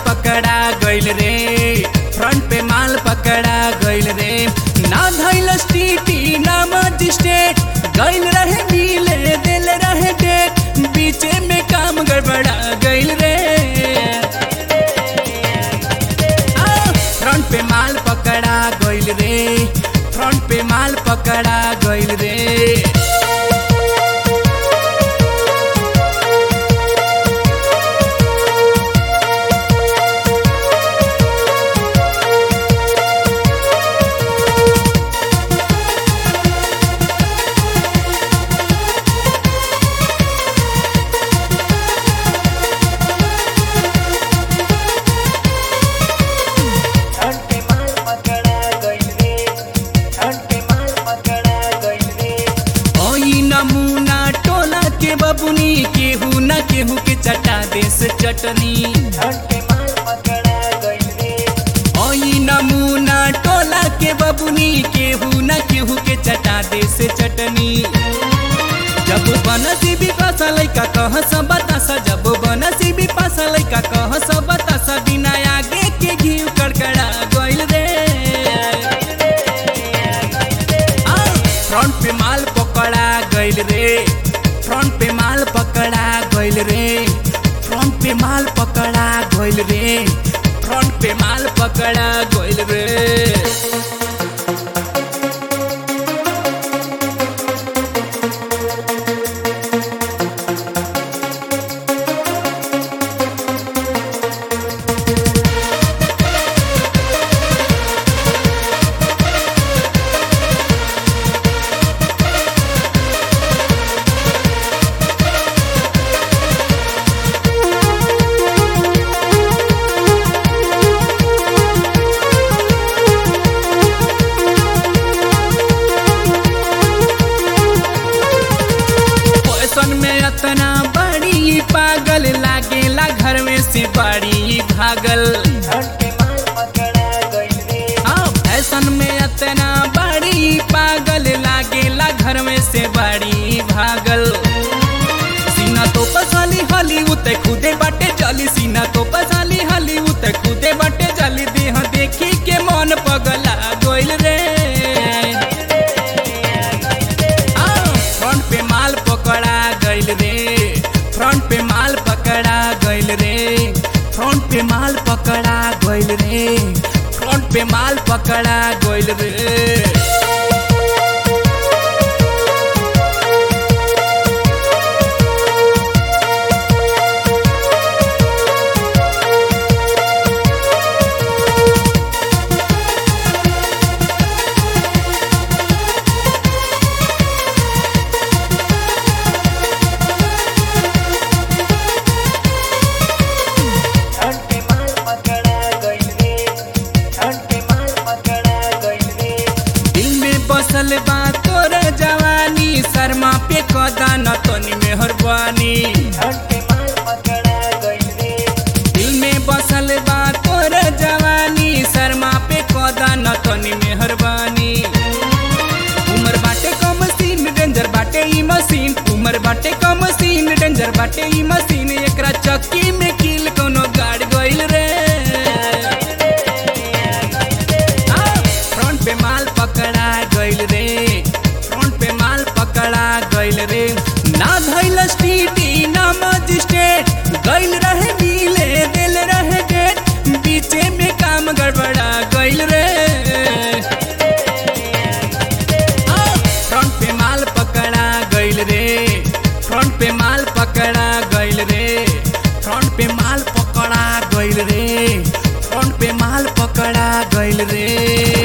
पकड़ा गइल रे फ्रंट पे माल पकड़ा गइल रे ना धैल स्टीटी ना मजिस्ट्रेट गइल रहे नीले दिल रहे डेट बीचे में काम गड़बड़ा गइल रे आ, फ्रंट पे माल पकड़ा गइल रे फ्रंट पे माल पकड़ा गइल रे फ्रंट पे माल पकड़ा गइल रे फ्रंट पे माल पकड़ा गइल रे ओई नमूना टोला के बबुनी केहू न केहू के चटा देस चटनी फ्रंट पे माल पकड़ा गइल रे ओई नमूना टोला के बबुनी केहू न केहू के चटा देस चटनी जब बनसी भी पासा लैका कह सब बतासा जब बनसी भी पासा लैका कह सब बतासा बिना आगे के घी कड़कड़ा गइल रे आ, फ्रंट पे माल पकड़ा गइल रे फ्रंट पे माल पकड़ा गइल रे फ्रंट पे माल पकड़ा गइल रे फ्रंट पे माल पकड़ा गइल रे फैशन में अतना बड़ी पागल लागेला घर में से बड़ी भागल फ्रंट पे माल पकड़ा गइल रे हाँ फैशन में अतना बड़ी पागल लागेला घर में से बड़ी भागल सीना तो पसाली हली उते खुदे बाटे जली सीना तो पसाली हली उते खुदे बाटे जली देह देखी के मन पगला गोइल रे फ्रंट पे माल पकड़ा गइल रे फ्रंट पे माल पकड़ा गइल रे फ्रंट पे माल पकड़ा गइल रे फ्रंट पे माल पकड़ा गइल रे फ्रंट पे माल पकड़ा गइल रे फ्रंट पे माल पकड़ा गइल रे दिल में बसल बा तोर जवानी शर्मा पे कदा न तनी मेहरबानी फ्रंट पे माल पकड़ा गइल रे दिल में बसल बा तोर जवानी शर्मा पे कदा न तनी मेहरबानी उमर बाटे कम सीन डेंजर बाटे ई मशीन उमर बाटे कम सीन डेंजर बाटे ई मशीन एकरा चक्की में किल कोनो गाड़ गइल रे आ, फ्रंट पे माल पकड़ा गइल रे फ्रंट पे माल पकड़ा गइल रे ना धैल स्टीटी ना मजिस्ट्रेट गइल रहे नीले दिल रहे डेट बीचे में काम गड़बड़ा गइल रे आ, फ्रंट पे माल पकड़ा गइल रे फ्रंट पे माल पकड़ा गइल रे फ्रंट पे माल पकड़ा गइल रे फ्रंट पे माल पकड़ा गइल रे